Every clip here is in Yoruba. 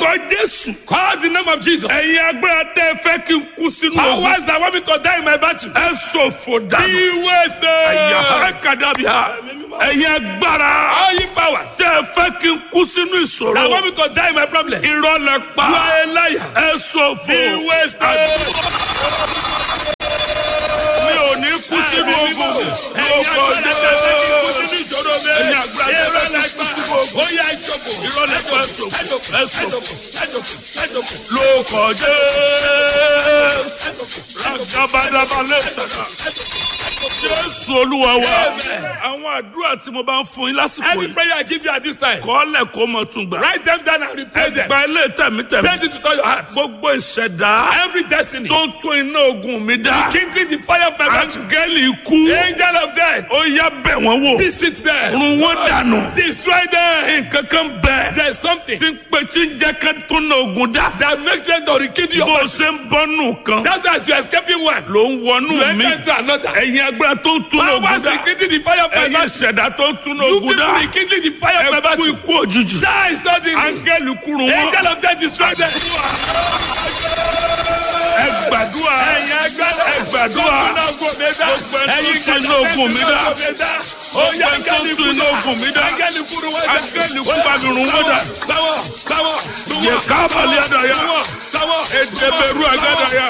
orúkọ jésù. Call the name of Jesus. ẹ̀yin agbára tẹ́ ẹ fẹ́ kí n kú sínú ogun. Powers that want me to die in my battle. ẹ ṣòfò dànù. Be wasted. ẹ̀yà kàdàbíà. ẹ̀yin agbára All you powers tẹ́ ẹ fẹ́ kí n kú sínú ìṣòro. that want me to die in my problem. You irọ́ lẹ pa. are a liar. ẹ ṣòfò. Be wasted. mi ò ní kú sínú ogun. lóko jésù. ẹ̀yin agbára tẹ́ ẹ fẹ́ kí n kú sínú ogun. Ó yá ìjọba. irọ́ lẹ pa ẹ ṣòfò. ẹ ṣòfò. lóko jésù. ragabadabalẹ̀ jésù olúwa wa. àwọn àdúrà tí mo bá ń fún yín lásìkò Any yìí. prayer I give you at this time, kọ́lẹ̀ kó mọ̀ tún gbà. write them down and repeat them. gba ilé tẹ̀mítẹ̀mí. Send it to all your hearts. gbogbo ìṣẹ̀dá Every destiny, tó ń tún iná ogun mi dá. kindling the fire of my battle. áńgẹ́lì ikú. Angel of death, ó yá bẹ̀ wọ́n wò. visit them. run wọ́n dànù. Destroy them. nǹkan kan bẹ̀. There's something tí ń pe tí ń jẹ́ ká tún iná ogun dá. that makes them to rekindle your bó o battle. ṣe ń bọ́nù kan. That's why as you are escaping one, ló ń wọnú you mi. enter into another. ẹ̀yin agbára tó ń tún iná ogun Powers dá. rekindling the fire of my ẹ̀yin battle. ìṣẹ̀dá tó ń tún iná You ogun people dá. rekindling the fire of my ẹ kú battle. ikú òjijì. Die suddenly. áńgẹ́lì kúrò wọn. Angel of death, destroy them. ẹ gbàdúrà. Ẹ̀yin agbára. ẹ gbàdúrà. Gbogbo ẹni tó Ẹ̀yin tún iná ogun mi dá. Ó yá Gbogbo ẹni tó tún iná ogun mi dá. Áńgẹ́lì kúrú wọ́n dá. Áńgẹ́lì kú bá mi run wọ́n dá. Táwọ̀ táwọ̀ Yẹ kábàlì àdàyà. táwọ̀ Èdèbèrú àgádàyà.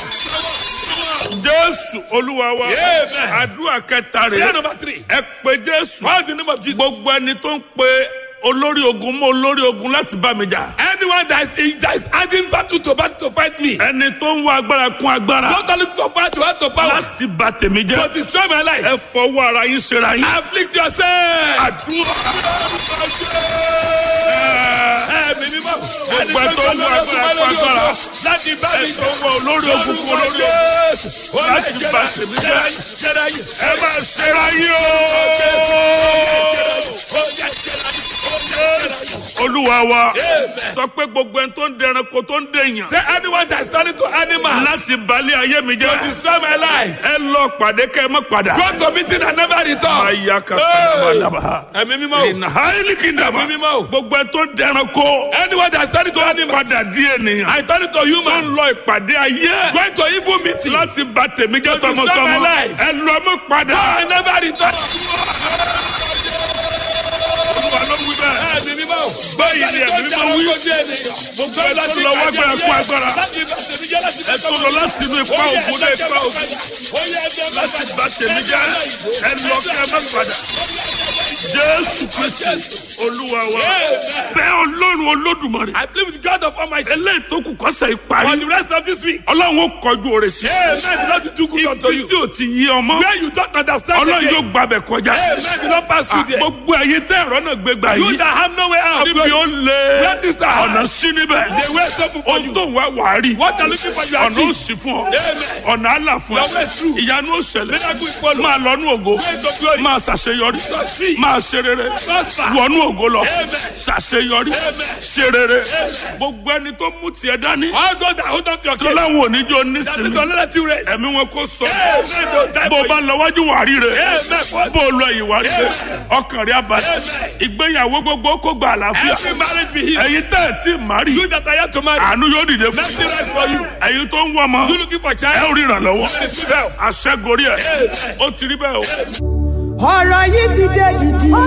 Jésù Olúwa wa. Amen. Àdúrà kẹta Prayer rẹ̀. number three. Ẹ pe Jésù. Call the name of Jesus. Gbogbo ẹni tó ń pe olórí ogun mọ́ olórí ogun láti bá mi jà. Anyone that is in that is adding battle to battle to fight me. Ẹni tó ń wá agbára kún agbára Don't look for power to add to power. láti bà tèmi To jẹ́. destroy my life. Ẹ fọwọ́ ara yín ṣera yín. Afflict yourself. Àdúrà. Ẹ̀mí mímọ́. Gbogbo ẹ tó ń wá agbára kún agbára. Láti bá Ẹ mi tó ń wá olórí ogun kún olórí ogun. Láti bà tèmi jẹ́. Ẹ máa ṣera yín o. Olúwa wa sọ pé gbogbo ẹni tó ń dẹranko tó ń dèèyàn Say anyone that is turning to animals láti balẹ̀ ayé mi to jẹ́. destroy my life. Ẹ lọ pàdé kẹ́ ẹ má padà. Go to meeting and never return. Aya kasadabadaba. Ẹ̀mí mímọ́ o. Ìnà háìlì kìndàmà. Ẹ̀mí mímọ́ o. Gbogbo ẹ tó dẹranko Anyone that is turning to animals. padà di ènìyàn. I turn it to Tó ń human. lọ ìpàdé ayé Going to evil meeting. láti bà tèmi jẹ́ To destroy my tọmọtọmọ. life. Ẹ lọ mọ́ padà. I never return. Olúwa ló wí bẹ́ẹ̀. Ẹ̀mí mímọ́ o. Báyìí ni ẹ̀mí mímọ́ wí. Gbogbo ẹ tó lọ wá gbára kú agbára. Ẹ tó lọ láti inú ipa ògùn dé ipa ògùn. Láti bà tèmi jẹ́. Ẹ lọ kẹ́ ẹ má padà. Jésù Kristi Olúwa wa. Bẹ́ẹ̀ Ọlọ́run Olódùmarè. I believe with God of Almighty. Eléyìí tó kù kọ́sẹ̀ For ìparí. the rest of this week. Ọlọ́run ó kọjú oore sí. Amen. The Lord will do good unto Ibi you. tí ò ti yí ọmọ. Where you don't understand Ọlọ́run again. yóò gbàbẹ̀ kọjá. Amen. The Lord pass through there. Gbogbo ẹ̀yin tẹ́ ẹ̀rọ náà gbé gbà You yìí. that have no way out. Níbi ó lé Where this the ọ̀nà heart? sí níbẹ̀. The way is open for Ohun you. tó ń wá wàá rí. What are looking for you Ọ̀nà ó achieve. sì fún ọ. Amen. Ọ̀nà àlà fún Your way ọ. is through. Ìyanu ó ṣẹlẹ̀. Miracle is follow. Máa lọ́nú ògo. Way to glory. Máa ṣàṣeyọrí. Succeed. Máa ṣe rere. Prosper. Wọnú ògo lọ. Amen. Ṣàṣeyọrí. Ṣe rere. Gbogbo ẹni tó mú tiẹ̀ dání. All those that hold on to your Tó case. láwọn oníjó That is nísìnyí. don't let you rest. Ẹ̀mí wọn kò sọ. Amen. Don't die Bó o for bá you. lọ wájú wà rí rẹ̀. Amen. Bó o lọ ìwà rí rẹ̀. Ọkàn rẹ̀ abalẹ̀. Amen. Ìgbéyàwó gbogbo kó gba àlàáfíà. Every marriage be healed. Ẹ̀yin tẹ́ ẹ̀ tí ì má rí. You that are yet to marry. Àánú yóò dìde fún Mercy rest for you. ẹ̀yin tó ń wọ́ ọmọ. You looking for Ẹ child. ò rí ìrànlọ́wọ́. Receive help. Àṣẹ gorí ẹ̀. Ó ti rí bẹ́ẹ̀ o. ọ̀rọ̀ yìí ti dé dìdì. ó